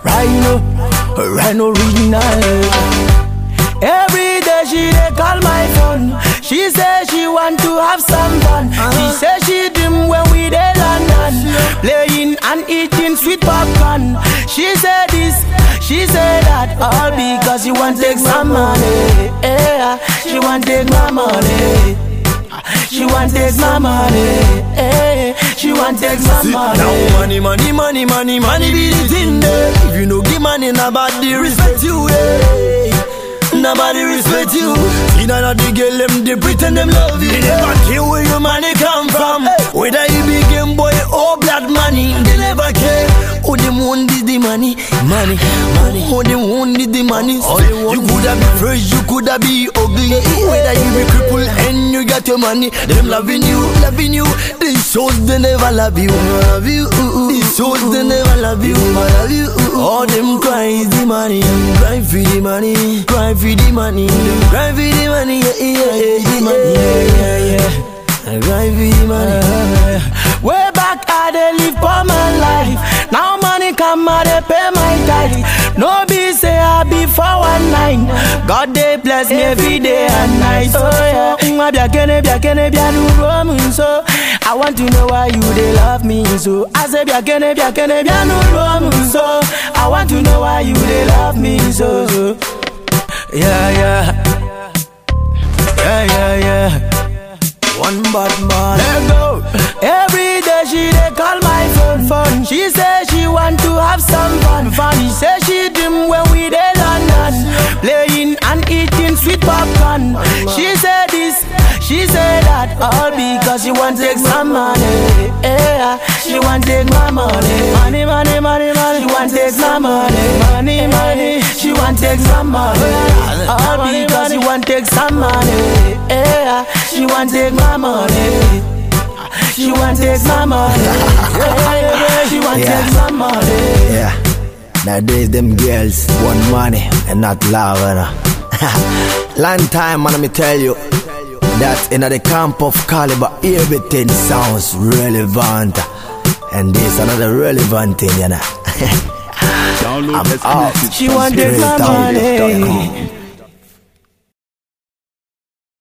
Rhino, Rhino original. Every day she dey call my phone. She say she want to have some fun. She say she dream when we dey London, playing and eating sweet popcorn. She say this, she say that, all because she want take some money. Yeah, she want take my money. She want take my money. Eh, she want take my money. Now money, money, money, money, money be the thing there. If you no give money, nobody respect you. Eh. Nobody respect you. You know that the girl them they pretend them love you. They never care where your money come from. Whether you be game boy or blood money, they never care. Who them want is the money, money, money. Who them want is the money. So you coulda be fresh, you coulda be ugly. Whether you be crippled and you got your money, them loving you, loving you. These shows they never love you, love you. These shows they never love you, love you. All them cry is the money, cry for the money, cry for the money, cry for the money, yeah, yeah, yeah, the money, yeah, yeah, yeah. Cry for the money. Way back I dey live for my life. Now money come I dey pay my tithe. No be say I be for one nine. God dey bless me every day and night. Oh yeah. Mwa biakene biakene bianu romun so. I want to know why you dey love me so. I say biakene biakene bianu romun so. I want to know why you dey love me so. so. Yeah yeah. Yeah yeah yeah. One bad man. Let go. Every day she dey call my phone. phone. She say she want to have some fun. fun. She say she dream when we dey London, playing and eating sweet popcorn. She say this, she say that, all because she want take some money. Yeah, she want take my money. Money, money, money, money. She want take my money. Money, money. She want take some money. All because she want take some money. Yeah, she want take my money. She want take my money. Yeah, yeah, she want Yeah. take my money. Yeah. Nowadays them girls want money and not love, you know. Long time, man, let me tell you that in the camp of caliber, everything sounds relevant. And this another relevant thing, you know. Download I'm out. exclusive She from want take my Straight out. money.